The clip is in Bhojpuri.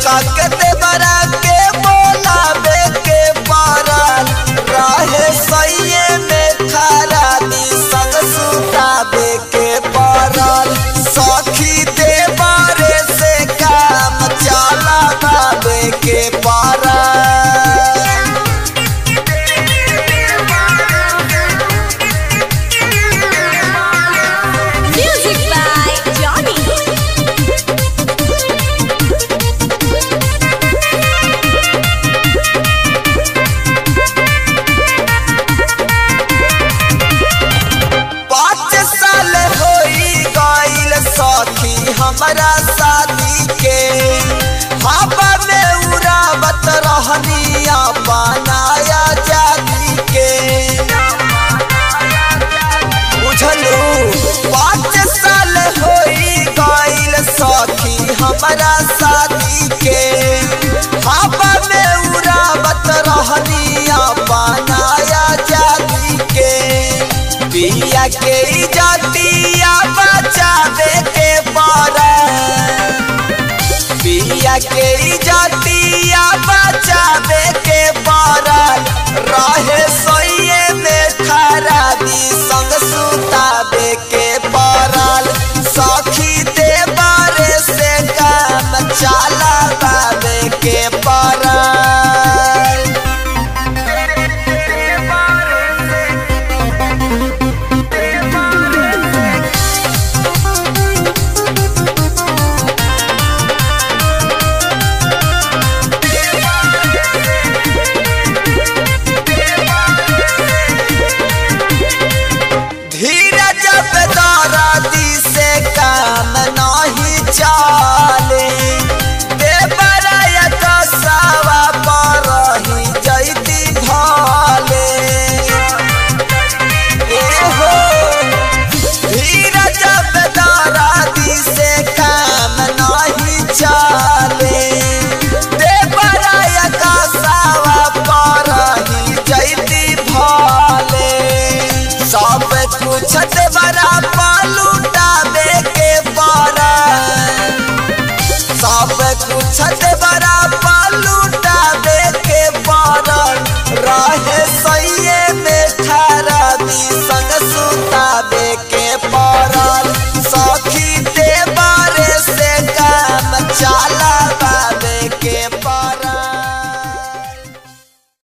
काके देवरा के बोलावे के पारल रहे सैये में खराबी संग सुतावे के पारल सखी देवरे से काम चलावे के पारल Music by Johnny. पाँच साल होई गईल सखी हमारा शादी के हवा में उड़ावत रहनिया बनाया जादी के बुझलू पाँच साल होई गईल सखी हमारा शादी के हवा में उड़ावत रहनिया बनाया जादी के पिया के इजतिया बचावे के पारा पिया के इजतिया बचावे के पारल रहे सोइए में खराबी संग सुतावे के पारल सखी देवारे से काम चलावे के पारल धीरज पे दारादी से काम नहीं चल